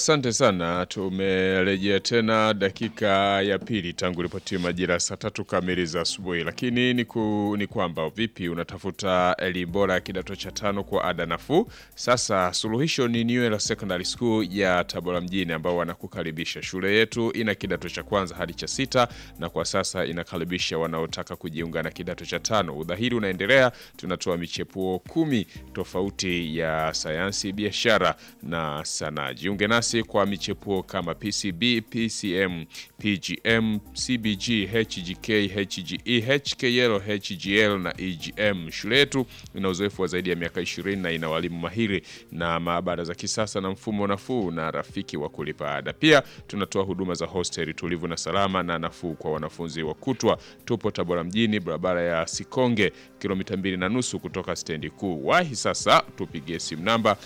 Asante sana, tumerejea tena dakika ya pili tangu ripoti majira saa tatu kamili za asubuhi. Lakini ni, ku, ni kwamba vipi unatafuta elimu bora ya kidato cha tano kwa ada nafuu? Sasa suluhisho ni Newela Secondary School ya Tabora mjini ambao wanakukaribisha. Shule yetu ina kidato cha kwanza hadi cha sita na kwa sasa inakaribisha wanaotaka kujiunga na kidato cha tano. Udhahiri unaendelea, tunatoa michepuo kumi tofauti ya sayansi, biashara na sanaa. Jiunge nasi kwa michepuo kama PCB, PCM, PGM, CBG, HGK, HGE, HKL, HGL na EGM. Shule yetu ina uzoefu wa zaidi ya miaka 20 na ina walimu mahiri na maabara za kisasa na mfumo nafuu na rafiki wa kulipa ada. Pia tunatoa huduma za hosteli tulivu na salama na nafuu kwa wanafunzi wa kutwa. Tupo Tabora mjini, barabara ya Sikonge, kilomita mbili na nusu kutoka stendi kuu. Wahi sasa, tupigie simu namba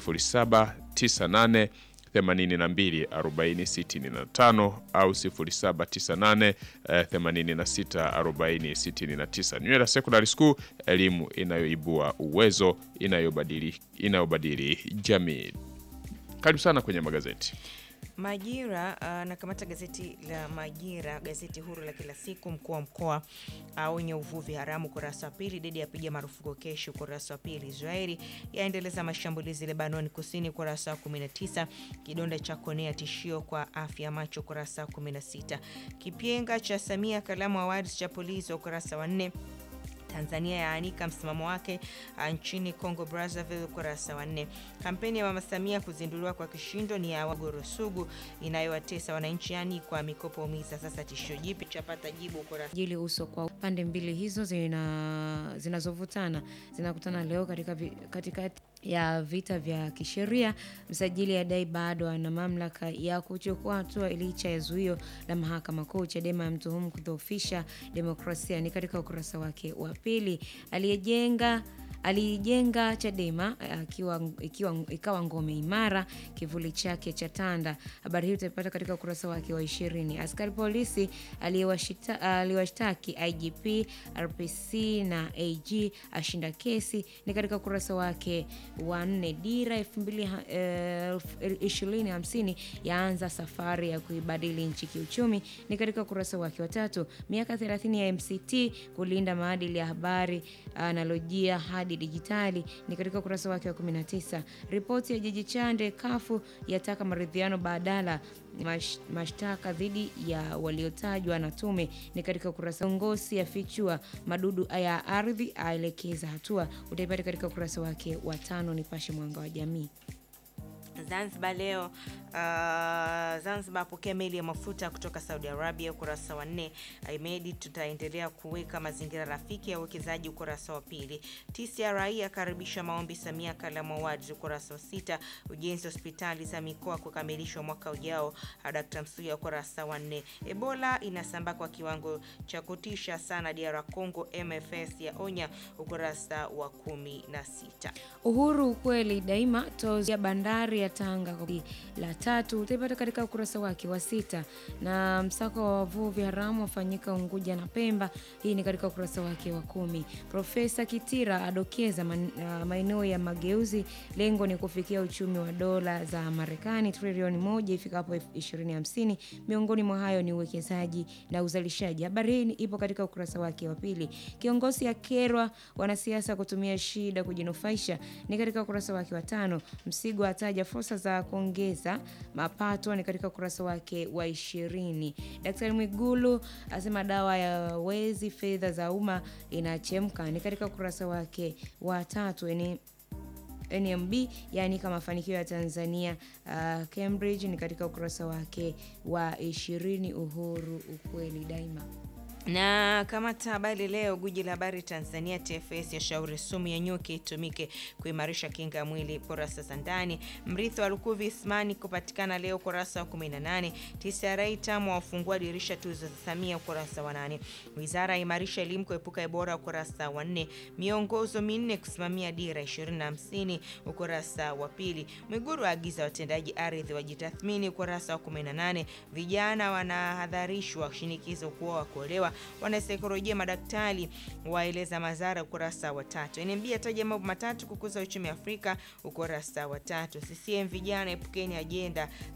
0798 82 40 65 au 0798 86 40 69. Nywela Secondary School, elimu inayoibua uwezo, inayobadili inayobadili jamii. Karibu sana kwenye magazeti. Majira uh, nakamata gazeti la Majira, gazeti huru la kila siku. Mkuu wa mkoa aonye uh, uvuvi haramu, ukurasa wa pili. Dedi yapiga marufuku keshi, ukurasa wa pili. Israeli yaendeleza mashambulizi Lebanon kusini, ukurasa wa 19. Kidonda cha konea tishio kwa afya macho, ukurasa wa 16. Kipyenga cha Samia Kalamu Awards cha polisi, ukurasa wa 4. Tanzania yaanika msimamo wake nchini Congo Brazzaville, ukurasa wa nne. Kampeni ya Mama Samia kuzinduliwa kwa kishindo ni ya wagoro sugu inayowatesa wananchi, yani kwa mikopo umiza. Sasa tishio jipi chapata jibu ukurasa jili uso kwa pande mbili hizo zina zinazovutana zinakutana leo katika katikati ya vita vya kisheria. Msajili adai bado ana mamlaka ya kuchukua hatua licha ya zuio la mahakama kuu. Chadema ya mtuhumu kudhoofisha demokrasia, ni katika ukurasa wake wa pili. Aliyejenga aliijenga Chadema akiwa, ikiwa, ikawa ngome imara, kivuli chake cha tanda. Habari hii utaipata katika ukurasa wake wa ishirini. Askari polisi aliwashtaki IGP, RPC na AG ashinda kesi, ni katika ukurasa wake wa nne. Dira elfu mbili ishirini hamsini yaanza safari ya kuibadili nchi kiuchumi, ni katika ukurasa wake wa tatu. Miaka 30 ya MCT kulinda maadili ya habari analojia hadi dijitali ni katika ukurasa wake wa 19. Ripoti ya Jaji Chande kafu yataka maridhiano badala mash, mashtaka dhidi ya waliotajwa na tume ni katika ukurasa. Ngosi yafichua madudu ya ardhi aelekeza hatua, utaipata katika ukurasa wake wa tano. Nipashe Mwanga wa Jamii. Zanzibar leo uh, Zanzibar apokea meli ya mafuta kutoka Saudi Arabia, ukurasa wa nne. Ahmed, tutaendelea kuweka mazingira rafiki ya uwekezaji, ukurasa wa pili. TCRA yakaribisha maombi Samia Kalamu Awards, ukurasa wa sita. Ujenzi wa hospitali za mikoa kukamilishwa mwaka ujao, Dkt. Msuya, ukurasa wa nne. Ebola inasambaa kwa kiwango cha kutisha sana DR Congo, MFS ya onya, ukurasa wa kumi na sita. Uhuru ukweli daima tozi ya bandari ya Tanga la tatu utaipata katika ukurasa wake wa sita. Na msako wa wavuvi haramu wafanyika Unguja na Pemba, hii ni katika ukurasa wake wa kumi. Profesa Kitira adokeza man, uh, maeneo ya mageuzi, lengo ni kufikia uchumi wa dola za Marekani trilioni moja ifikapo 2050. Miongoni mwa hayo ni uwekezaji na uzalishaji. Habari hii ipo katika ukurasa wake wa pili. Kiongozi akerwa wanasiasa kutumia shida kujinufaisha, ni katika ukurasa wake wa tano. Msigo ataja fursa za kuongeza mapato ni katika ukurasa wake wa ishirini. Daktari Mwigulu asema dawa ya wezi fedha za umma inachemka ni katika ukurasa wake wa tatu. Ni NMB yaani mafanikio ya Tanzania uh, Cambridge ni katika ukurasa wake wa ishirini. Uhuru ukweli daima na kamata habari leo. Guji la habari Tanzania, TFS ya shauri sumu ya nyuki itumike kuimarisha kinga ya mwili, kurasa za ndani. Mrithi wa Lukuvi Ismani kupatikana leo, kurasa wa 18. TCRA tamu wafungua dirisha tuzo za Samia, ukurasa wa 8. Wizara imarisha elimu kuepuka Ebola, ukurasa wa 4. Miongozo minne kusimamia dira 2050, ukurasa wa pili. Mwiguru aagiza watendaji ardhi wajitathmini, ukurasa wa 18. Vijana wanahadharishwa shinikizo kuoa kuolewa wanasaikolojia madaktari waeleza madhara, ukurasa wa tatu. NMB ataja mambo matatu kukuza uchumi Afrika, ukurasa wa tatu. CCM vijana epukeni ajenda